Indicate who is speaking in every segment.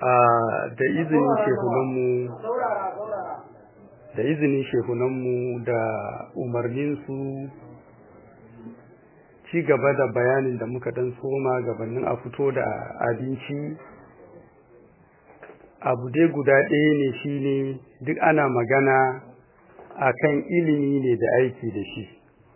Speaker 1: da izinin shehunanmu da izinin shehunanmu da umarninsu ci gaba da bayanin da muka dan soma gabanin a fito da abinci abu dai guda ɗaya ne shine duk ana magana akan ilimi ne da aiki da shi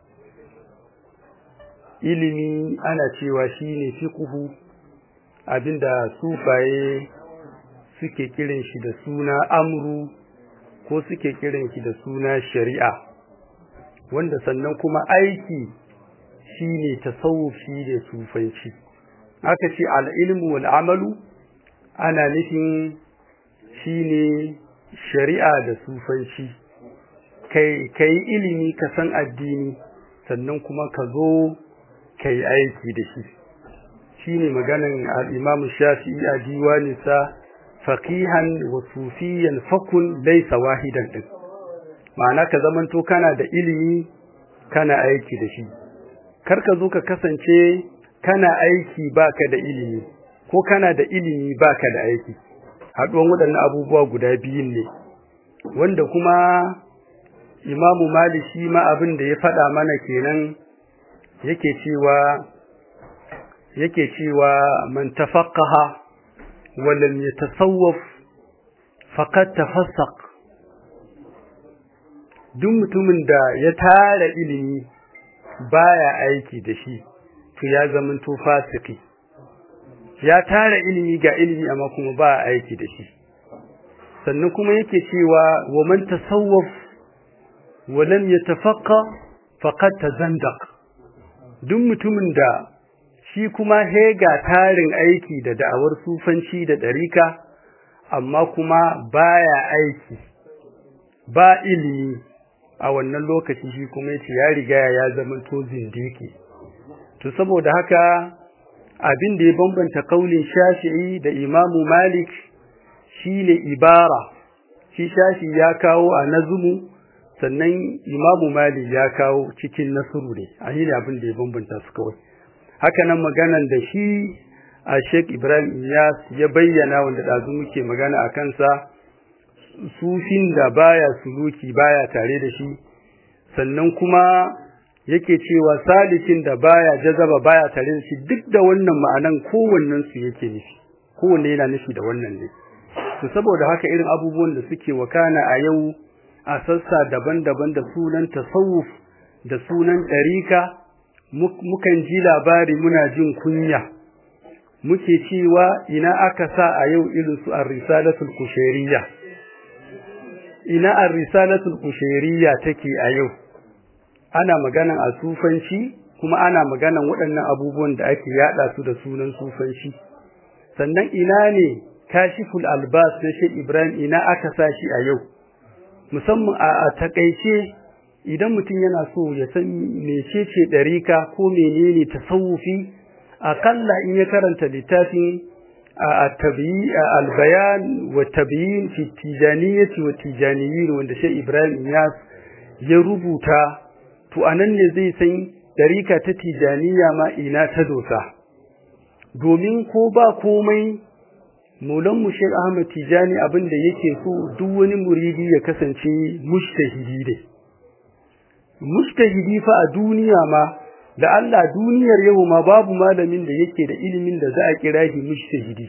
Speaker 1: ilimi ana cewa shine fiqhu abinda sufaye suke kiran shi da suna amru ko suke kiran shi da suna shari'a wanda sannan kuma aiki shine tasawuf shine sufanci aka ce al-ilmu wal amalu ana nufin shine shari'a da sufanci kai kai ilimi ka san addini sannan kuma ka zo kai aiki da shi shine maganan al-Imam Shafi'i a diwaninsa faqihan wa sufiyan fakun laysa wahidan din ma'ana ka zamanto kana da ilimi kana aiki da shi kar ka zo ka kasance kana aiki baka da ilimi ko kana da ilimi baka da aiki haɗuwan waɗannan abubuwa guda biyun ne wanda kuma Imamu Malik shi ma abin da ya faɗa mana kenan yake cewa yake cewa man tafaqqaha wa lam yatasawwaf faqad tafassaq duk mutumin da ya tara ilimi baya aiki da shi to ya zamanto fasiki ya tara ilimi ga ilimi amma kuma ba aiki da shi sannan kuma yake cewa wa man tasawwaf wa lam yatafaqqa faqad tazandaq duk mutumin da shi kuma hega tarin aiki da da'awar sufanci da ɗarika amma kuma baya aiki ba ilimi a wannan lokaci shi kuma yace ya riga ya zama to zindiki to saboda haka abin da ya bambanta kaulin Shafi'i da Imamu Malik shine ibara shi Shafi'i ya kawo a nazmu sannan Imamu Malik ya kawo cikin nasuru ne a yi abin da ya bambanta su kawai haka nan maganan da shi a Sheikh Ibrahim Iyas ya bayyana wanda ɗazu muke magana a kansa sufin da baya suluki baya tare da shi sannan kuma yake cewa salikin da baya jazaba baya tare da shi duk da wannan ma'anan kowannen su yake nufi kowanne yana nufi da wannan ne to saboda haka irin abubuwan da suke wakana a yau a sassa daban-daban da sunan tasawuf da sunan ɗarika mukan ji labari muna jin kunya muke cewa ina aka sa a yau irin su ar-risalatul kushairiyya ina ar-risalatul kushairiyya take a yau ana maganan a sufanci kuma ana maganan waɗannan abubuwan da ake yada su da sunan sufanci sannan ina ne kashiful albas na Sheikh Ibrahim ina aka sa shi a yau musamman a takaice idan mutum yana so ya san mecece ɗarika ko menene tasawufi akalla in ya karanta littafin at-tabi'i al-bayan wa tabi'in fi tijaniyyati wa tijaniyin wanda Sheikh Ibrahim Iyas ya rubuta to anan ne zai san ɗarika ta tijaniya ma ina ta dosa domin ko ba komai Maulan mu Sheikh Ahmad Tijani abin da yake so duk wani muridi ya kasance mujtahidi ne mujtahidi fa a duniya ma da Allah duniyar yau ma babu malamin da yake da ilimin da za a kira shi mujtahidi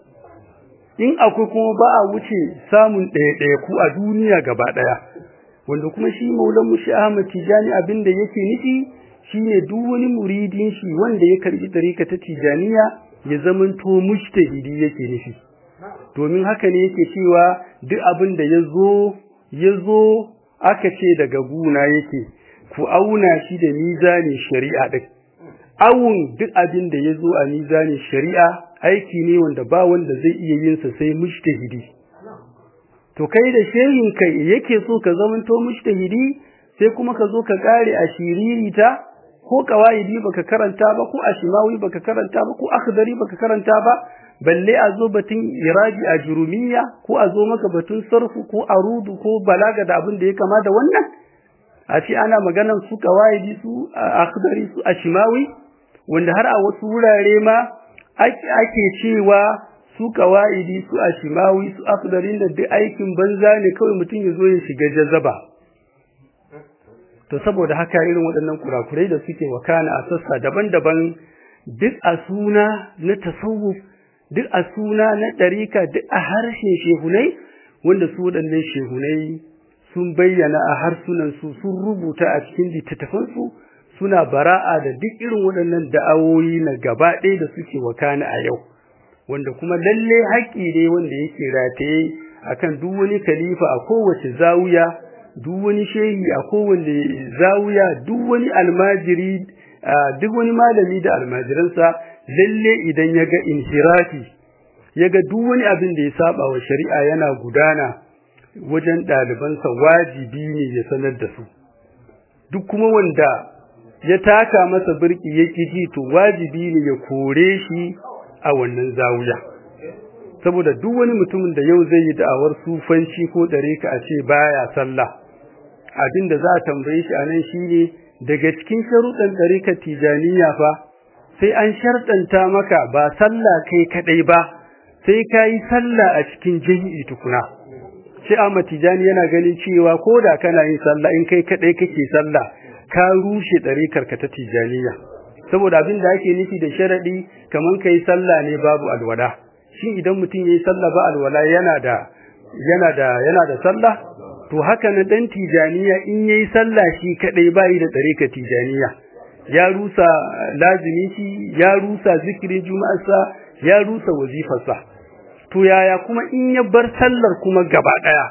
Speaker 1: in akwai kuma ba a wuce samun ɗaya ɗaya ku a duniya gaba ɗaya wanda kuma shi Maulan mu Sheikh Ahmad Tijani abin da yake nufi shine duk wani muridin shi wanda ya karbi tarika ta Tijaniya ya zamanto mujtahidi yake nufi domin haka ne yake cewa duk abin da yazo yazo aka ce daga guna yake ku auna shi da mizanin shari'a din awun duk abin da yazo a mizanin shari'a aiki ne wanda ba wanda zai iya yin sa sai mujtahidi to kai da shehin kai yake so ka zamanto mujtahidi sai kuma ka zo ka kare a shiririta ko kawaidi baka karanta ba ko ashimawi baka karanta ba ko akhdari baka karanta ba balle a zo batun iraji a jurumiya ko a zo maka batun sarfu ko arudu ko balaga da abin da ya kama da wannan a ce ana maganan su kawaidi su akhdari su ashimawi wanda har a wasu wurare ma ake cewa su kawaidi su ashimawi su afdarin da duk aikin banza ne kawai mutum ya zo ya shiga jazaba to saboda haka irin waɗannan kurakurai da suke wakana a sassa daban-daban duk a suna na tasawuf duk a suna na ɗarika duk a harshen shehunai wanda su waɗannan shehunai sun bayyana a harsunansu sun rubuta a cikin littattafansu suna bara'a da duk irin waɗannan da'awoyi na gaba ɗaya da suke wakana a yau wanda kuma lalle haƙƙi ne wanda yake rataye akan duk wani khalifa a kowace zawiya duk wani shehi a kowane zawiya duk wani almajiri duk wani malami da almajiransa lalle idan ya ga inhirafi ya ga duk wani abin da ya saba wa shari'a yana gudana wajen ɗalibansa wajibi ne ya sanar da su duk kuma wanda ya taka masa birki ya ji to wajibi ne ya kore shi a wannan zawiya saboda duk wani mutumin da yau zai yi da'awar sufanci ko ɗareka a ce baya sallah abin da za a tambaye shi a nan shine daga cikin sharuɗan ɗarikar tijaniya fa sai an sharɗanta maka ba sallah kai kaɗai ba sai ka yi sallah a cikin jami'i tukuna shi Ahmad Tijani yana ganin cewa ko da kana yin sallah in kai kaɗai kake sallah ka rushe ɗarikar ka ta tijaniya saboda abin da ake nufi da sharaɗi kamar ka yi sallah ne babu alwala shi idan mutum ya yi sallah ba alwala yana da yana da yana da sallah to haka na dan tijaniya in yayi sallah shi kadai bai da tsareka tijaniya ya rusa lazimi shi ya rusa zikirin juma'arsa ya rusa wazifarsa to yaya kuma in ya bar sallar kuma gaba daya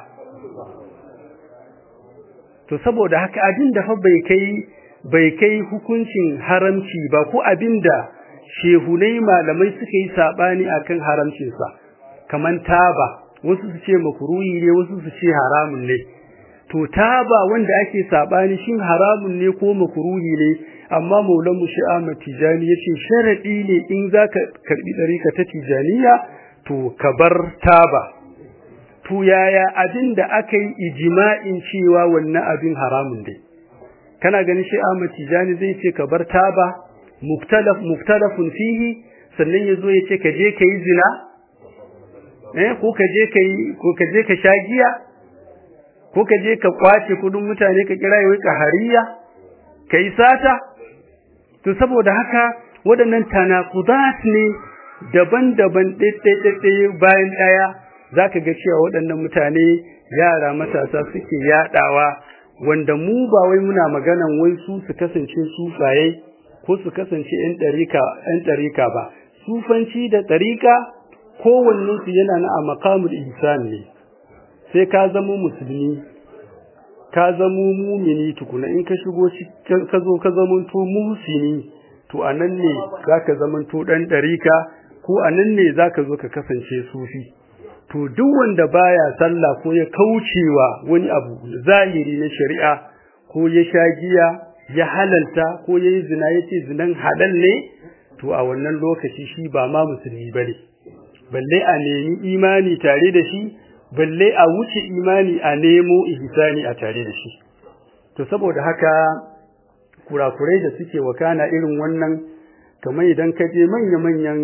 Speaker 1: to saboda haka abin da fa bai kai bai kai hukuncin haramci ba ko abin da shehunai malamai suka yi sabani akan haramcinsa kaman taba wasu su ce makruhi ne wasu su ce haramun ne to taba wanda ake sabani shin haramun ne ko makruhi ne amma maulan mu shi Ahmad Tijani yace sharadi ne in zaka karbi dariƙa ta Tijaniya to ka bar taba to yaya abin da aka yi ijma'in cewa wannan abin haramun ne kana ganin shi Ahmad Tijani zai ce ka bar taba muftalaf muftalafun fihi sannan yazo yace ka je kai zina eh ko ka je kai ko ka je ka sha giya ko ka je ka kwace kudin mutane ka kira yau ka hariya kai sata to saboda haka waɗannan tanakudat ne daban-daban ɗaiɗaiɗaiɗai bayan ɗaya zaka ga cewa waɗannan mutane yara matasa suke yaɗawa wanda mu ba wai muna maganan wai su su kasance sufaye ko su kasance 'yan ɗarika 'yan ɗarika ba sufanci da ɗarika kowannensu yana na a makamul ihsan ne sai ka zama musulmi ka zama mumini tukuna in ka shigo ka zo ka zama to muhsini to anan ne zaka zama to dan darika ko anan ne zaka zo ka kasance sufi to duk wanda baya sallah ko ya kaucewa wani abu zahiri na shari'a ko ya sha giya ya halalta ko ya yi zina yace zinan halal ne to a wannan lokaci shi ba ma musulmi bane balle a nemi imani tare da shi balle a wuce imani a nemo ihsani a tare da shi to saboda haka kurakurai da suke wakana irin wannan kamar idan ka je manya-manyan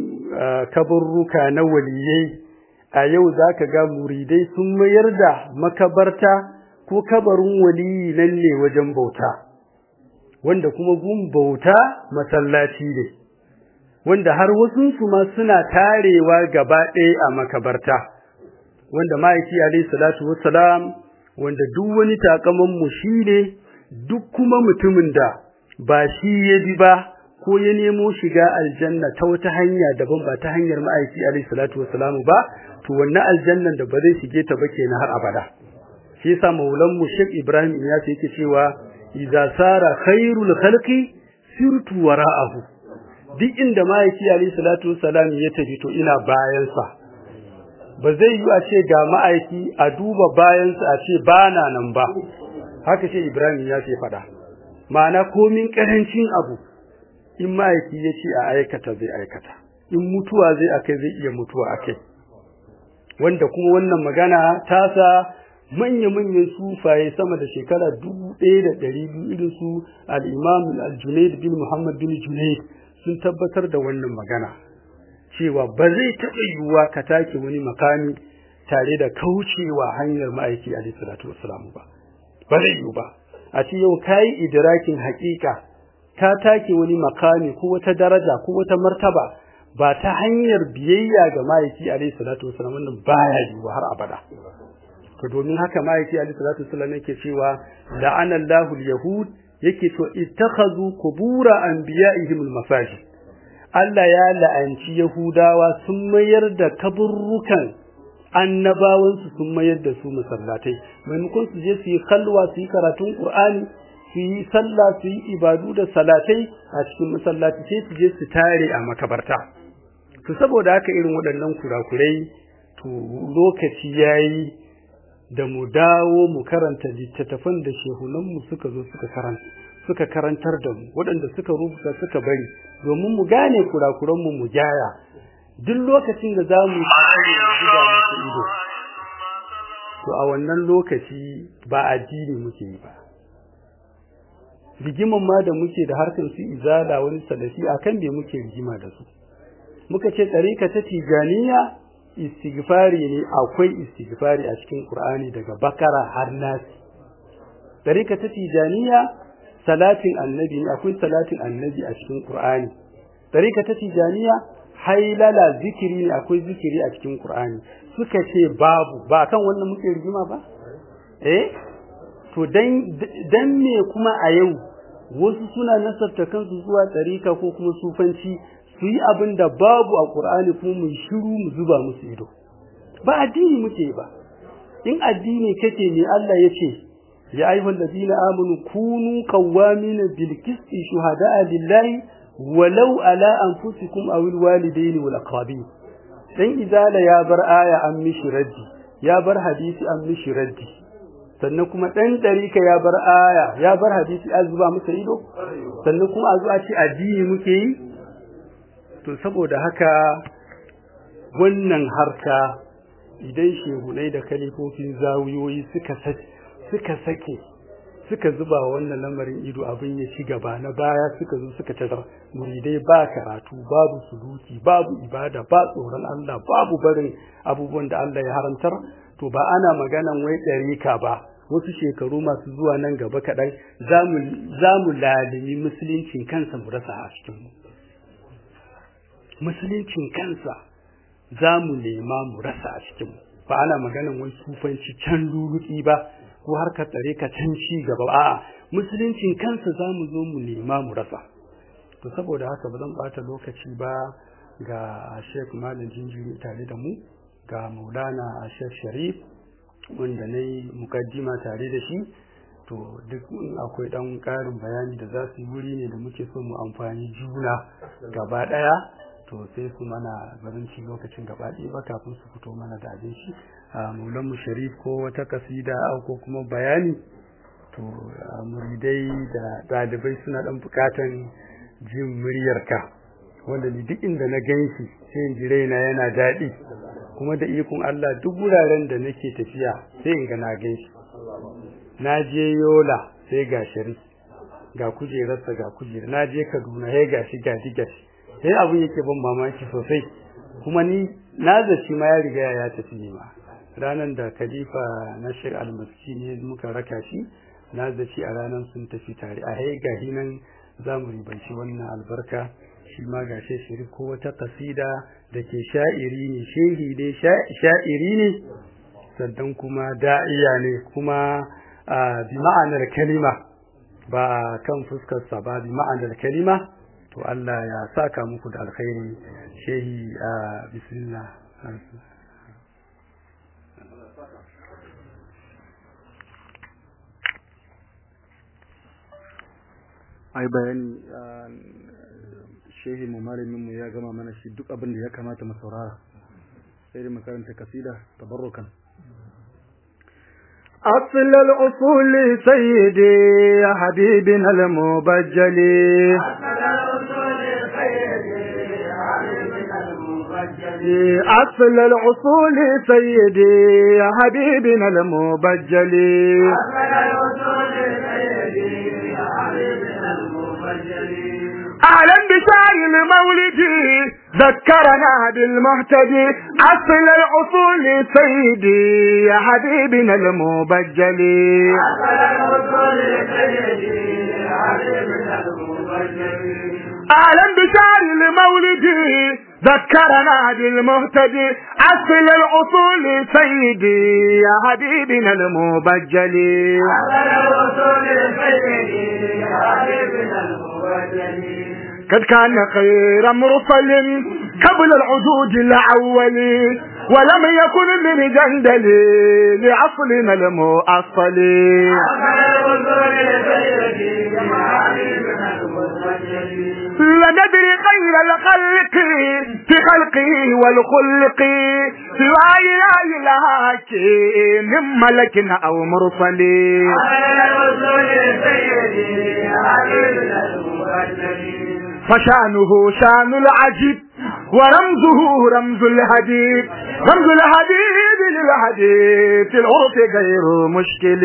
Speaker 1: kaburruka na waliyai a yau zaka ga muridai sun mayar da makabarta ko kabarin waliyi nan ne wajen bauta wanda kuma gun bauta masallaci ne wanda har wasunsu ma suna tarewa gaba ɗaya a makabarta wanda ma'aiki alayhi salatu wassalam wanda duk wani takaman mu shine duk kuma mutumin da ba shi ya bi ba ko ya nemo shiga aljanna ta wata hanya daban ba ta hanyar ma'aiki alayhi salatu wassalam ba to wannan aljannan da ba zai shige ta ba kenan har abada shi yasa maulan mu Sheikh Ibrahim ya ce yake cewa idza sara khairul khalqi sirtu wara'ahu duk inda ma'aiki alayhi salatu wassalam ya tafi to ina bayansa ba zai yi a ce ga ma'aiki a duba bayansa a ce ba na nan ba haka ce Ibrahim ya ce faɗa ma'ana komin ƙarancin abu in ma'aiki ya ce a aikata zai aikata in mutuwa zai akai zai iya mutuwa akai wanda kuma wannan magana ta sa manya-manyan sufaye sama da shekara dubu ɗaya da ɗari biyu irin su al-imam al-junaid bin muhammad bin junaid sun tabbatar da wannan magana cewa ba zai taɓa yiwuwa ka take wani makami tare da kaucewa hanyar ma'aiki a salatu wassalamu ba ba zai yiwu ba a ce yau kayi idrakin haƙiƙa ka take wani makami ko wata daraja ko wata martaba ba ta hanyar biyayya ga ma'aiki a salatu wassalamu wannan baya yiwuwa har abada to domin haka ma'aiki a salatu wassalamu yake cewa la'anallahu al-yahud yake to ittakhadhu qubura anbiya'ihim al-masajid Allah ya la'anci Yahudawa sun mayar da kaburrukan annabawansu sun mayar da su masallatai maimakon su je su yi kalwa su yi karatun Qur'ani su yi sallah su yi ibadu da salatai a cikin masallaci sai su je su tare a makabarta to saboda haka irin waɗannan kurakurai to lokaci yayi da mu dawo mu karanta littattafan da shehunanmu suka zo suka karanta suka karantar da mu waɗanda suka rubuta suka bari domin mu gane kurakuranmu mu gyara duk lokacin da za mu zuba masa ido to a wannan lokaci ba addini muke yi ba rigiman ma da muke da harkar su izala wani salafi akan me muke rigima da su muka ce tsarika ta tijaniya istighfari ne akwai istighfari a cikin Qur'ani daga Bakara har Nasi tsarika ta tijaniya salatin annabi ne akwai salatin annabi a cikin Qur'ani tsarika ta tijaniya hailala zikiri ne akwai zikiri a cikin Qur'ani suka ce babu ba kan wannan muke rigima ba eh to dan dan me kuma a yau wasu suna nasarta kansu zuwa tsarika ko kuma sufanci su yi abin da babu a Qur'ani kuma mu shiru mu zuba musu ido ba addini muke ba in addini kake ne Allah ya ce ya ayyuhal ladina amanu kunu qawwamin bil qisti shuhada'a lillahi walau ala anfusikum aw al walidaini wal aqrabin dan izala ya bar aya an mishi raddi ya bar hadisi an mishi raddi sannan kuma dan darika ya bar aya ya bar hadisi an zuba masa ido sannan kuma a zo a ce addini muke yi to saboda haka wannan harka idan shehunai da kalifofin zawiyoyi suka suka sake suka zuba wannan lamarin ido abin ya ci gaba na baya suka zo suka tazar muridai ba karatu babu suluki babu ibada ba tsoron Allah babu barin abubuwan da Allah ya haramtar to ba ana maganan wai ɗarika ba wasu shekaru masu zuwa nan gaba kaɗan za mu lalimi musuluncin kansa mu rasa a cikin musuluncin kansa za mu nema mu rasa a cikin ba ana maganan wai sufanci can luluki ba ko har ka tsare ka can ci gaba a'a musuluncin kansa za mu zo mu nema mu rasa to saboda haka ba zan bata lokaci ba ga Sheikh Malam Jinjiri tare da mu ga Maulana Sheikh Sharif wanda na yi mukaddima tare da shi to duk akwai dan ƙarin bayani da za su yi wuri ne da muke so mu amfani juna gaba ɗaya to sai su mana barinci lokacin gaba ɗaya ba kafin su fito mana da abin shi a maulanmu sharif ko wata kasida ko kuma bayani to muridai da ɗalibai suna ɗan buƙatan jin muryarka wanda ni duk inda na gan shi sai in ji raina yana daɗi kuma da ikon Allah duk wuraren da nake tafiya sai in ga na gan shi na je yola sai ga sharif ga kujerarsa ga kujerar na je kaduna sai ga shi ga gashi sai abin yake ban mamaki sosai kuma ni na zaci ma ya riga ya tafi ne ma ranar da khalifa na shir almaski ne muka raka shi na zaci a ranar sun tafi tare a hai gahi nan za mu ribanci wannan albarka shi ma ga shirif ko wata kasida da ke sha'iri ne shehi dai sha'iri ne sannan kuma da'iya ne kuma bi ma'anar kalima ba kan fuskarsa ba bi ma'anar kalima to Allah ya saka muku da alkhairi shehi a bismillah
Speaker 2: ai bayani shehi mu malamin mu ya gama mana shi duk abin da ya kamata mu saurara sai da makaranta kasida tabarrukan
Speaker 3: أصل الأصول سيدي يا حبيبنا المبجل أصل الأصول سيدي يا حبيبنا المبجل أهلا بشاي المولد ذكرنا بالمهتدي أصل الأصول سيدي يا حبيبنا المبجل أهلا بشعر المولد ذكرنا بالمهتدي أصل الأصول سيدي يا حبيبنا المبجل قد كان خير مرسل قبل العدود الأول ولم يكن من جندل لعصرنا المؤصل لندري غير الخلق في خلقه والخلق سوى إله لهاك من ملك أو مرسل فشانه شان العجيب ورمزه رمز الحديد رمز الحديد للحديد في العرف غير مشكل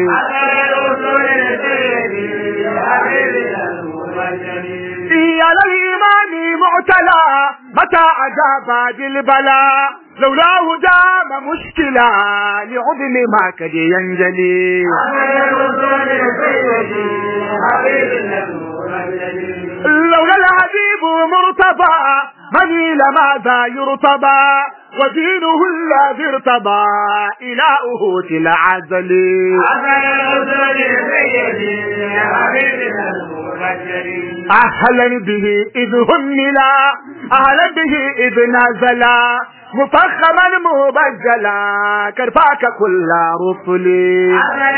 Speaker 3: على الإيمان معتلى متى أجاب بالبلاء لولاه دام مشكلة لعظم ما قد ينجلي لولا الحبيب مرتضى من لماذا يرتضى ودينه الذي ارتضى إلهه في العزل أهلا به إذ هملا أهلا به إذ نزلا مفخما مبجلا كرفاك كل رسلي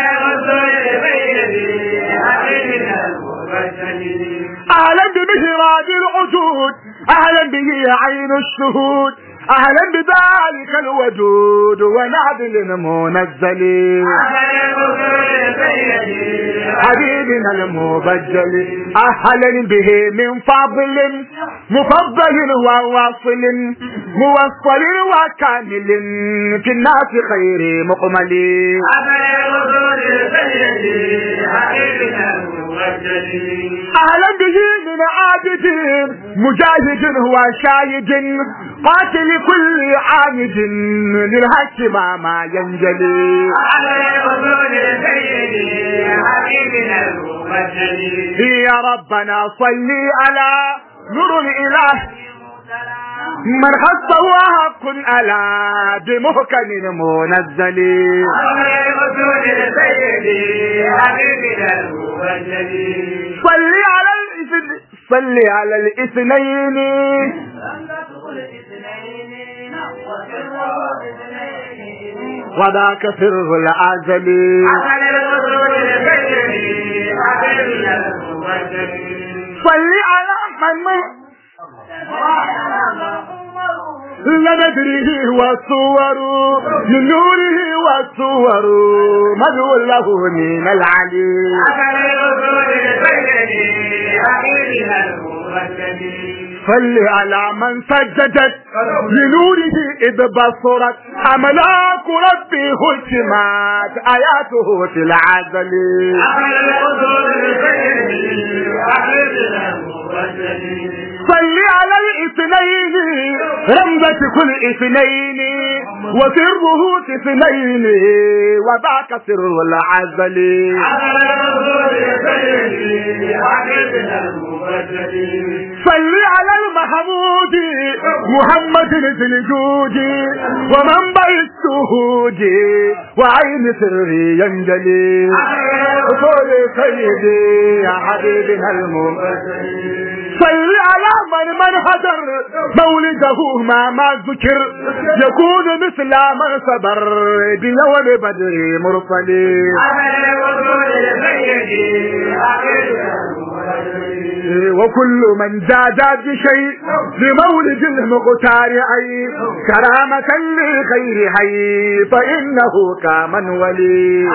Speaker 3: أهلا بمهراد العجود أهلا به عين الشهود أهلا بذلك الودود ونعدل منزل حبيبنا المبجل أهلا به من فضل مفضل وواصل موصل وكامل في الناس خير مقمل أهلا به من عابد مجاهد وشاهد قاتل كل عامد للهك ما ما ينجلي يا ربنا صلي على نور الإله من خصه حق ألا بمهكم منزل صلي على الإثنين صلي على الاثنين وذاك سر العزل صلي على من لندره والصور من نوره والصور مدعو له من العلي صل على من سجدت لنوره إذ بصرت أملاك ربي هشمات آياته في العزل صل على الاثنين رمزة كل اثنين وسره اثنين وذاك سر العزل صل على المحمود محمد ذي الجود ومنبع الشهود وعين سري ينجلي قول سيدي يا حبيبنا المبتدئ صل على من من هدر مولده ما ما ذكر يكون مثل من صبر بيوم بدر مرسلي وكل من زاد بشيء لمولد المختار أي كرامة لخير حي فإنه كمن ولي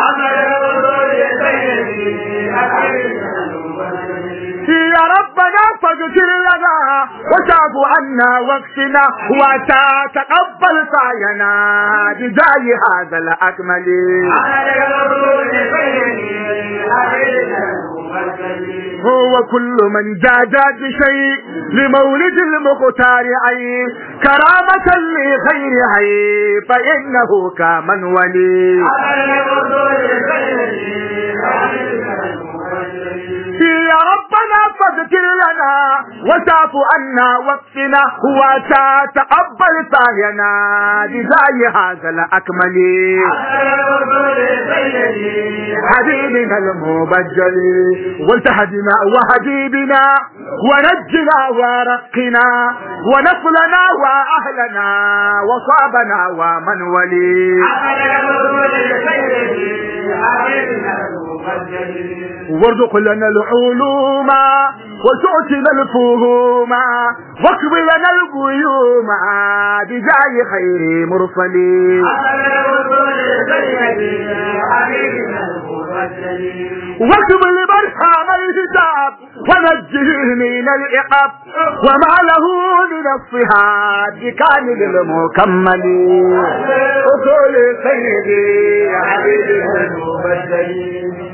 Speaker 3: يا ربنا فاغفر لنا وتعف عنا واغفنا وتتقبل سعينا بجاه هذا الأكمل هو كل من زاد بشيء لمولد المختار عين كرامة لخير عين فإنه كمن ولي يا ربنا فاغفر لنا وتعف عنا واكفنا وتتقبل سعينا بزاي هذا الأكمل حبيبنا المبجل والتهدنا وحبيبنا ونجنا ورقنا ونصلنا وأهلنا وصابنا ومن ولي وارزق لنا العلوم وتؤتنا الفهوم واكب لنا الغيوم بجاه خير مرسلين واكتب لمن حام الحجاب ونجه من العقاب وما له من الصهاد كامل المكمل وكل سيدي يا حبيبي المبدلين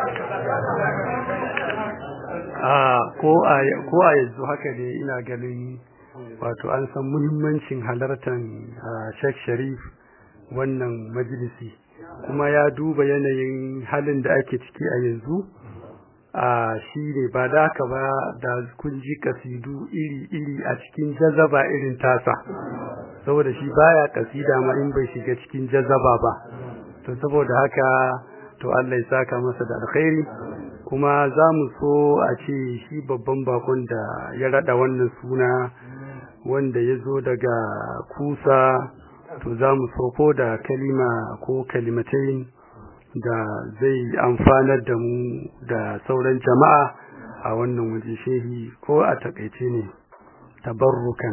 Speaker 1: ko a yanzu haka ne ina ganin wato an san muhimmancin halartar Sheikh Sharif wannan majalisi kuma ya duba yanayin halin da ake ciki a yanzu a shi ne ba da haka ba da kun ji kasidu iri-iri a cikin jazaba irin tasa saboda shi baya kasida ma in bai shiga cikin jazaba ba to saboda haka to Allah ya saka masa da alkhairi kuma za mu so a ce shi babban bakon da ya rada wannan suna wanda ya zo daga kusa to za mu so ko da kalima ko kalimatain da zai amfanar da mu da sauran jama'a a wannan waje shehi ko a takaice ne tabarrukan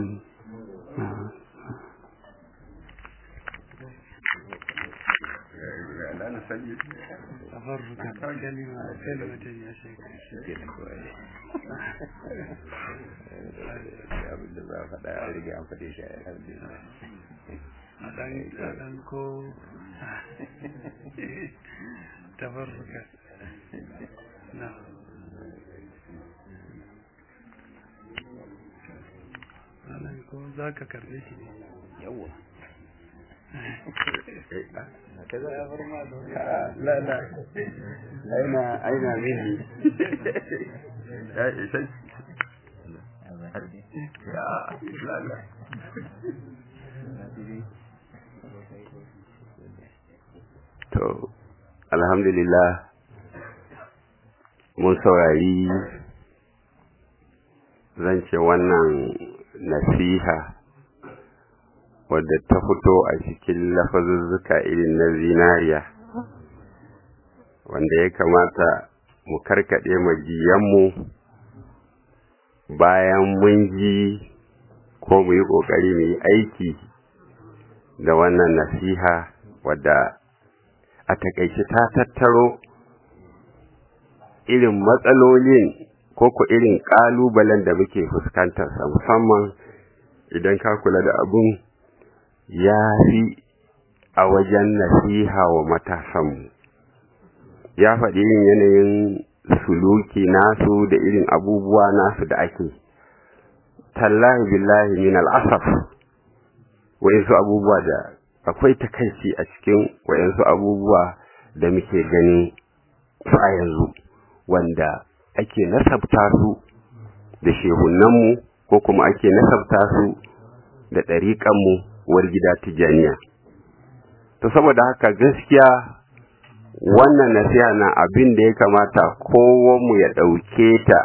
Speaker 1: تبرك كلمة كلمة يا شيخ
Speaker 4: abin da za a faɗa a rige an faɗe shi a
Speaker 1: ɗan ko tabarruka na ɗan ko za ka karɓe shi ne
Speaker 4: yawa
Speaker 1: la la
Speaker 4: aina aina mini ya isa ya la la to alhamdulillah mun saurari zan ce wannan nasiha wadda ta fito a cikin lafazuzzuka irin na zinariya wanda ya kamata mu karkaɗe majiyanmu bayan mun ji ko mu yi ƙoƙari mu yi aiki da wannan nasiha wadda a takaice ta tattaro irin matsalolin ko ku irin ƙalubalen da muke fuskantarsa musamman idan ka kula da abun ya fi a wajen nasiha wa matasanmu ya faɗi irin yanayin suluki nasu da irin abubuwa nasu da ake tallahi billahi min al'asaf wa'insu abubuwa da akwai takaici a cikin wa'insu abubuwa da muke gani su a yanzu wanda ake nasabta su da shehunanmu ko kuma ake nasabta su da ɗariƙanmu war gida tijaniya to saboda haka gaskiya wannan nasiha na abin da ya kamata kowanmu ya ɗauke ta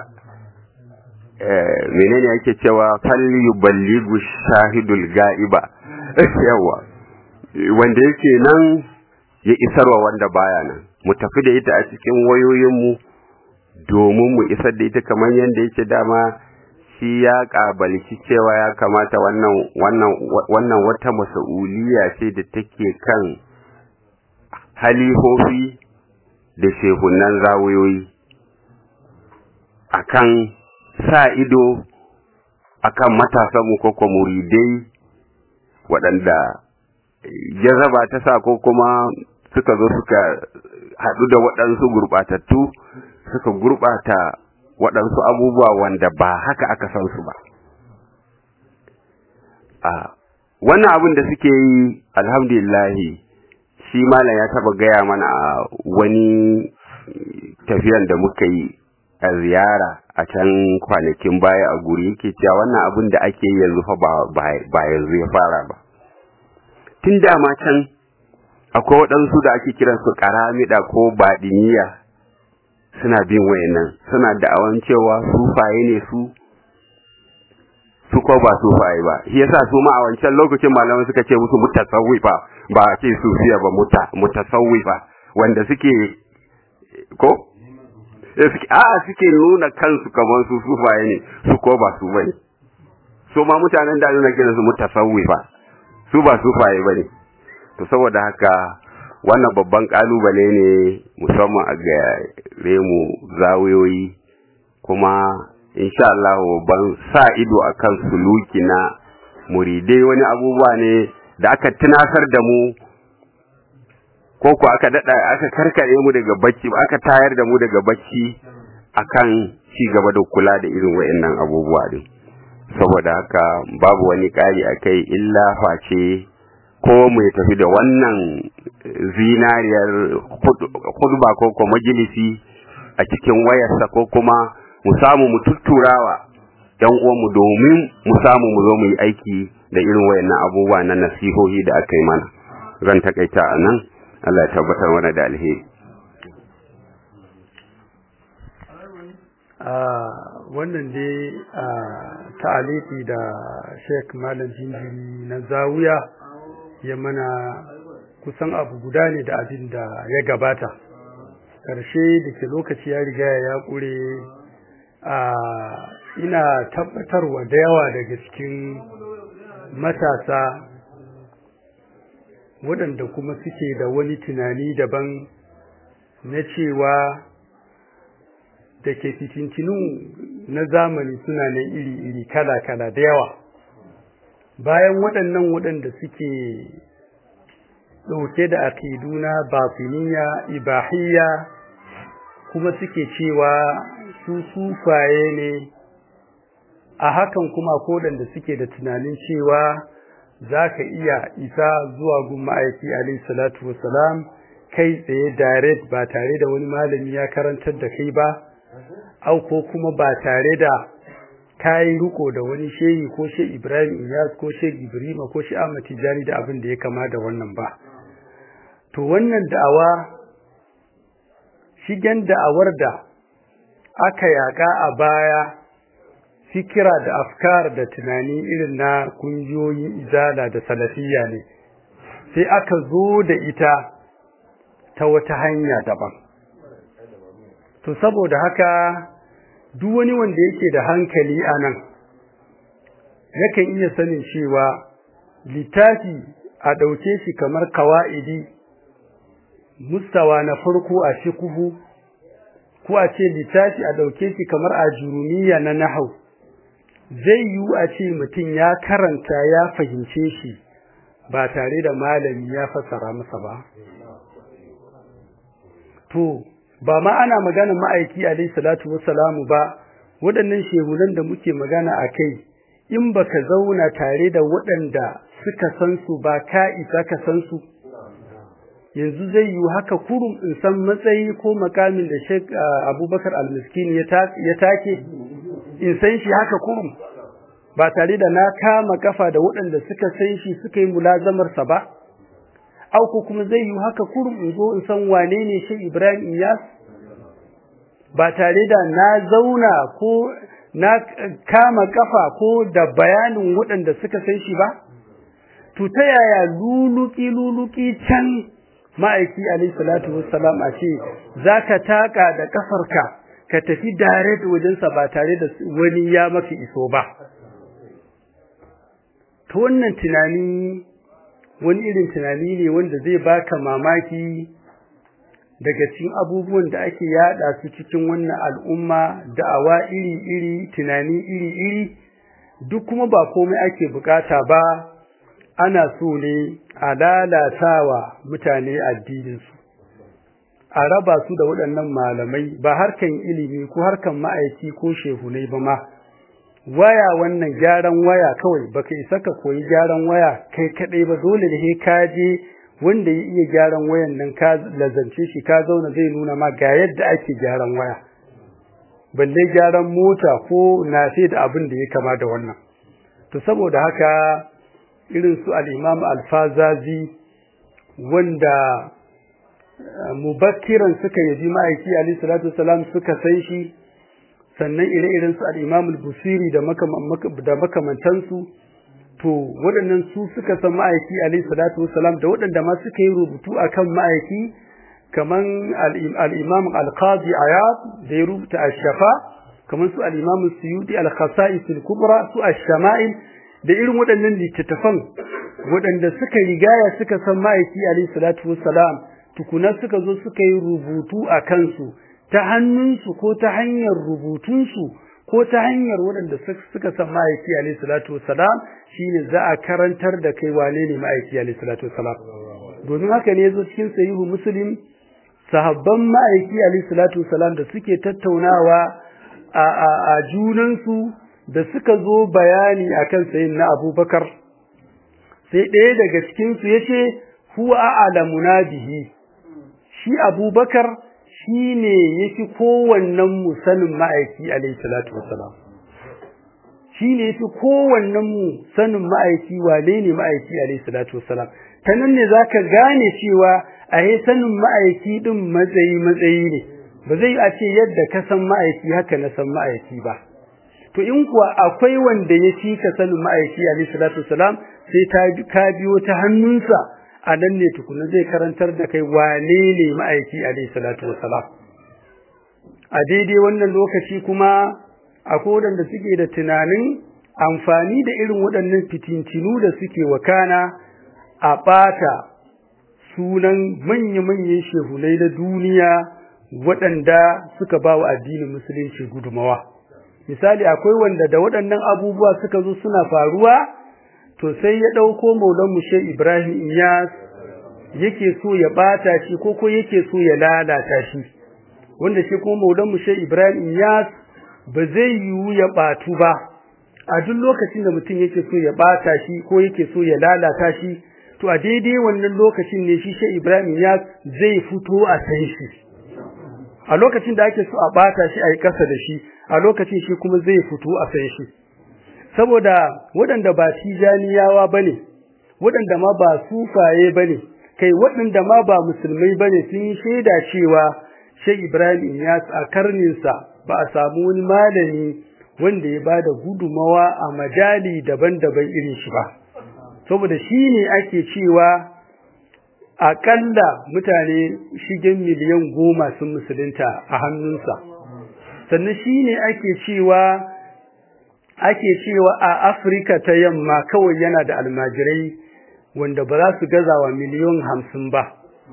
Speaker 4: menene yake cewa falli balligu shahidul ga'iba yawa wanda yake nan ya isarwa wanda baya nan mu tafi da ita a cikin wayoyinmu domin mu isar da ita kamar yadda yake dama shi ya ƙabalci cewa ya kamata wannan wannan wannan wata mas'uliya ce da take kan halihofi da shehunan zawiyoyi akan sa ido akan matasanmu ko kuma muridai waɗanda jazaba ta sa ko kuma suka zo suka haɗu da waɗansu gurɓatattu suka gurɓata waɗansu abubuwa wanda ba haka aka san su ba a wannan abin da suke yi alhamdulillahi shi malam ya taba gaya mana a wani tafiyan da muka yi a ziyara a can kwanakin baya a guri yake cewa wannan abin da ake yi yanzu fa ba yanzu ya fara ba tun dama can akwai waɗansu da ake kiransu ƙaramida ko baɗiniya suna bin wayannan suna da'awan cewa sufaye ne su su ko ba sufaye ba shi yasa su ma a wancan lokacin malamai suka ce musu mutasawwifa ba a ce sufiya ba muta mutasawwifa wanda suke ko suke a suke nuna kansu kamar su sufaye ne su ko ba su bane su ma mutanen da nuna kiran su mutasawwifa su ba sufaye bane to saboda haka wannan babban kalubale ne musamman a gare mu zawiyoyi kuma insha Allah ban sa ido akan suluki na muridai wani abubuwa ne da aka tunasar da mu ko ko aka dada aka karkare mu daga bacci aka tayar da mu daga bacci akan ci gaba da kula da irin wayannan abubuwa din saboda haka babu wani kari akai illa face ko mu tafi da wannan zinariyar khutba ko ko majalisi a cikin wayarsa ko kuma mu samu mu tutturawa yan uwanmu domin mu samu mu zo mu yi aiki da irin wayannan abubuwa na nasihohi da aka yi mana zan takaita a nan Allah ya tabbatar mana da alheri
Speaker 1: wannan dai ta'aliki da Sheikh Malam Jinjiri na Zawiya ya mana kusan abu guda ne da abin da ya gabata ƙarshe da ke lokaci ya riga ya ƙure a ina tabbatarwa da yawa daga cikin matasa waɗanda kuma suke da wani tunani daban na cewa da ke fitintinu na zamani suna nan iri-iri kala-kala da yawa bayan waɗannan waɗanda suke ɗauke da aƙidu na batiniya ibahiyya kuma suke cewa su sufaye ne a hakan kuma kodanda suke da tunanin cewa za ka iya isa zuwa gun ma'aiki alaihi salatu wasalam kai tsaye direct ba tare da wani malami ya karantar da kai ba au ko kuma ba tare da kayi riko da wani shehi ko she Ibrahim Iyas ko she Ibrahim ko she Ahmad Tijani da abin da ya kama da wannan ba to wannan da'awa shigen da'awar da aka yaka a baya fikira da afkar da tunani irin na kungiyoyin izala da salafiyya ne sai aka zo da ita ta wata hanya daban to saboda haka duk wani wanda yake da hankali a nan yakan iya sanin cewa littafi a ɗauke shi kamar kawa'idi mustawa na farko a shikuhu ko a ce littafi a ɗauke shi kamar a jurumiya na nahau zai yiwu a ce mutum ya karanta ya fahimce shi ba tare da malami ya fassara masa ba to ba ma ana magana ma'aiki alayhi salatu wassalamu ba waɗannan shehunan da muke magana a kai in baka zauna tare da waɗanda suka san su ba ka isa ka san su yanzu zai yi haka kurum in san matsayi ko makamin da Sheikh Abubakar Al-Miskin ya take in san shi haka kurum ba tare da na kama kafa da waɗanda suka san shi suka yi mulazamar sa ba au ko kuma zai yi haka kurum in zo in san wane ne Sheikh Ibrahim Iyas ba tare da na zauna ko na kama kafa ko da bayanin waɗanda suka san shi ba to ta yaya luluki luluki can ma'aiki alayhi salatu wassalam a ce zaka taka da kafarka ka tafi direct wajensa ba tare da wani ya maka iso ba to wannan tunani wani irin tunani ne wanda zai baka mamaki daga cikin abubuwan da ake yada su cikin wannan al'umma da'awa iri-iri tunani iri-iri duk kuma ba komai ake bukata ba ana so ne a lalatawa mutane addininsu a raba su da waɗannan malamai ba harkan ilimi ko harkan ma'aiki ko shehunai ba ma waya wannan gyaran waya kawai baka isa ka koyi gyaran waya kai kadai ba dole ne ka je wanda ya iya gyaran wayan nan ka lazance shi ka zauna zai nuna ma ga yadda ake gyaran waya balle gyaran mota ko na sai da abin da ya kama da wannan to saboda haka irin su al-Imam al-Fazazi wanda mubakkiran suka yabi ma'aiki alayhi salatu wasalam suka san shi sannan ire-iren su al-Imam al-Busiri da da makamantansu to waɗannan su suka san ma'aiki alayhi salatu wasalam da waɗanda ma suka yi rubutu akan ma'aiki kaman al-Imam al-Qadi Ayad da ya rubuta ash-Shafa kaman su al-Imam Suyuti al-Khasa'is al-Kubra su ash-Shama'il da irin waɗannan littattafan waɗanda suka rigaya suka san ma'aiki alayhi salatu wassalam tukuna suka zo suka yi rubutu a kansu ta hannunsu ko ta hanyar rubutunsu ko ta hanyar waɗanda suka san ma'aiki alayhi salatu wassalam shine za a karantar da kai wane ne ma'aiki alayhi salatu wassalam domin haka ne yazo cikin sahihu muslim sahabban ma'aiki alayhi salatu wassalam da suke tattaunawa a a, a junansu da suka zo bayani akan sayin na Abubakar sai ɗaya daga cikin su yace huwa a'lamuna bihi shi Abubakar shine yafi kowannen mu sanin ma'aiki alayhi salatu wassalam shine yafi kowannen mu sanin ma'aiki wane ne ma'aiki alayhi salatu wassalam ta nan ne zaka gane cewa a sanin ma'aiki din matsayi matsayi ne ba zai a ce yadda ka san ma'aiki haka na san ma'aiki ba to in kuwa akwai wanda ya fi ka sanin ma'aiki alayhi salatu wasalam sai ta ka biyo ta hannunsa a nan ne tukuna zai karantar da kai wane ne ma'aiki alayhi salatu wasalam a daidai wannan lokaci kuma akwai waɗanda suke da tunanin amfani da irin waɗannan fitintinu da suke wakana a ɓata sunan manya-manyan shehunai na duniya waɗanda suka ba wa addinin musulunci gudumawa misali akwai wanda da waɗannan abubuwa suka zo suna faruwa to sai ya ɗauko maulan mushe ibrahim iyas yake so ya ɓata shi ko ko yake so ya lalata shi wanda shi kuma maulan mushe ibrahim iyas ba zai yiwu ya ɓatu ba a duk lokacin da mutum yake so ya ɓata shi ko yake so ya lalata shi to a daidai wannan lokacin ne shi shi ibrahim ya zai fito a san shi a lokacin da ake so a bata shi a yi kasa da shi a lokacin shi kuma zai fito a san shi saboda waɗanda ba tijaniyawa ba ne waɗanda ma ba sufaye ba ne kai waɗanda ma ba musulmai ba ne sun yi shaida cewa shi ibrahim ya a karninsa ba a samu wani malami wanda ya ba da gudumawa a majali daban-daban irin shi ba saboda shi ne ake cewa aƙalla mutane shigen miliyan goma sun musulunta a hannunsa sannan shi ne ake cewa ake cewa a afirka ta yamma kawai yana da almajirai wanda ba za su gaza wa miliyan hamsin ba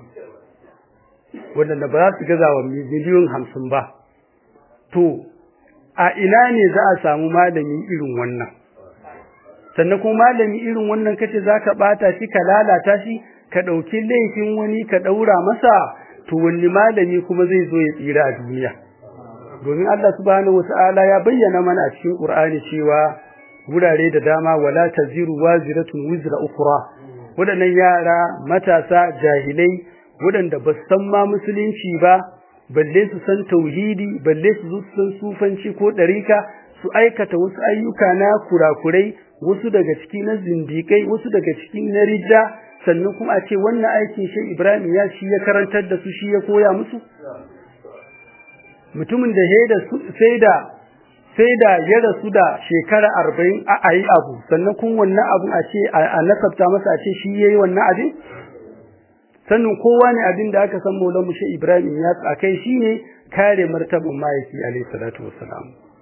Speaker 1: wanda ba za su gaza wa miliyan hamsin ba to a ina ne za a samu malami irin wannan sannan kuma malami irin wannan kace zaka bata shi ka lalata shi ka dauki laifin wani ka daura masa to wani malami kuma zai zo ya tsira a duniya domin Allah subhanahu wataala ya bayyana mana a cikin Qur'ani cewa wurare da dama wala taziru waziratun wizra ukhra wadannan yara matasa jahilai wadanda ba san ma musulunci ba balle su san tauhidi balle su san sufanci ko ɗarika su aikata wasu ayyuka na kurakurai wasu daga ciki na zindikai wasu daga ciki na ridda sannan kuma a ce wannan aikin shi Ibrahim ya shi ya karantar da su shi ya koya musu mutumin da da sai da sai da ya rasu da shekara arba'in a ayi abu sannan kun wannan abun a ce a nasabta masa a ce shi yayi wannan abin sannan kowa ne abin da aka san Maulana Mushe Ibrahim ya akai shine kare martaban mahaifi alayhi salatu wassalam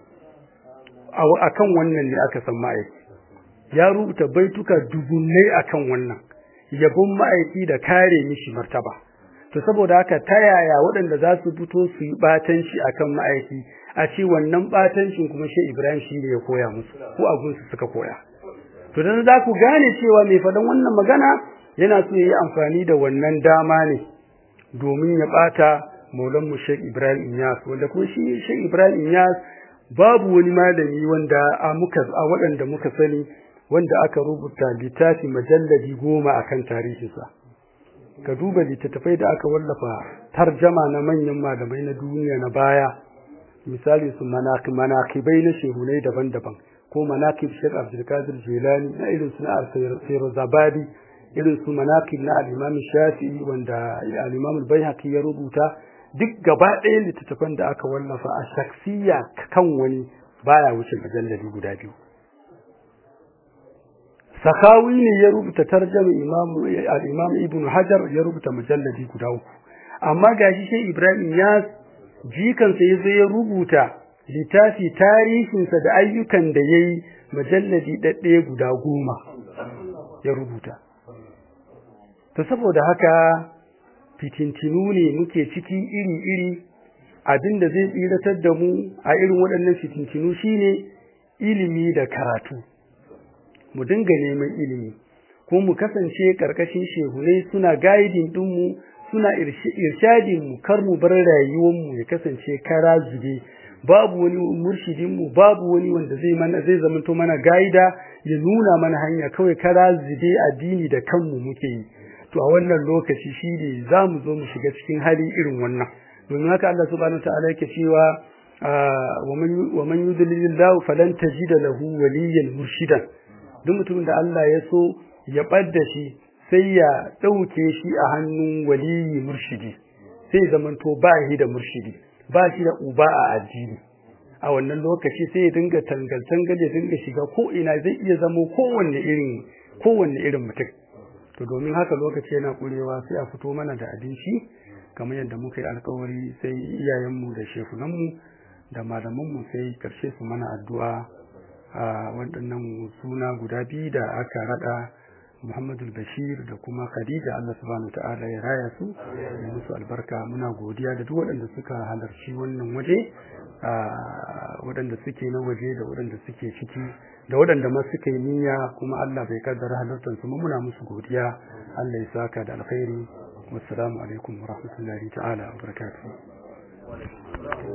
Speaker 1: akan wannan ne aka san mahaifi ya rubuta baituka dubunnai akan wannan yabon ma'aiki da kare mishi martaba to saboda haka ta yaya waɗanda za su fito su yi batanci akan ma'aiki a ce wannan batancin kuma shi Ibrahim shi ne ya koya musu ko abun su suka koya to dan za ku gane cewa mai faɗan wannan magana yana so yayi amfani da wannan dama ne domin ya bata maulan mu Sheikh Ibrahim Inyas wanda kuma shi Sheikh Ibrahim Inyas babu wani malami wanda a muka a waɗanda muka sani wanda aka rubuta littafi majalladi goma akan tarihinsa ka duba littattafai da aka wallafa tarjama na manyan malamai na duniya na baya misali su manakibai na shehunai daban-daban ko manakib Sheikh Abdulkadir Jilani na irin su na Zabadi irin su manakib na al-Imam Shafi'i wanda al-Imam al-Baihaqi ya rubuta duk gaba ɗaya littattafan da aka wallafa a shaksiya kan wani baya wuce majalladi guda biyu Sakawi ne ya rubuta tarjama Imam al-Imam Ibn Hajar ya rubuta mujalladi guda uku amma gashi sai Ibrahim ya jikansa ya zo ya rubuta littafi tarihinsa da ayyukan da ya yi majalladi ɗaɗɗaya guda goma ya rubuta. To saboda haka fitintinu ne muke ciki iri-iri abin da zai tsiratar da mu a irin waɗannan fitintinu shine ilimi da karatu. Mu dinga neman ilimi, ko mu kasance ƙarƙashin shehunai suna gaidin ɗinmu suna irshadin mu kar mu bar rayuwar mu ya kasance kara zube babu wani murshidin mu babu wani wanda zai mana zai zamanto mana gaida ya nuna mana hanya kawai kara zube addini da kanmu muke yi to a wannan lokaci shine zamu zo mu shiga cikin hali irin wannan domin haka Allah subhanahu wataala yake cewa wa man yudlilillahu falan tajida lahu waliyyan murshidan duk mutumin da Allah ya so ya ɓadda shi sai ya ɗauke shi a hannun waliyi murshidi sai zamanto ba shi da murshidi ba shi da uba a addini a wannan lokaci sai ya dinga tangal-tangal ya dinga shiga ko ina zai iya zamo kowanne irin kowanne irin mutum to domin haka lokaci yana kurewa sai a fito mana da abinci kamar yadda muka yi alkawari sai iyayenmu da shefunanmu da malamanmu sai karshe su mana addu'a a waɗannan suna guda biyu da aka raɗa Muhammadu Bashir da kuma Khadija Allah subhanahu ta'ala ya raya su da musu albarka muna godiya da duk waɗanda suka halarci wannan waje waɗanda suke na waje da waɗanda suke ciki da waɗanda ma suka yi niyya kuma Allah bai kaddara halartar su muna musu godiya Allah ya saka da alkhairi wassalamu alaikum wa rahmatullahi ta'ala wa barakatuh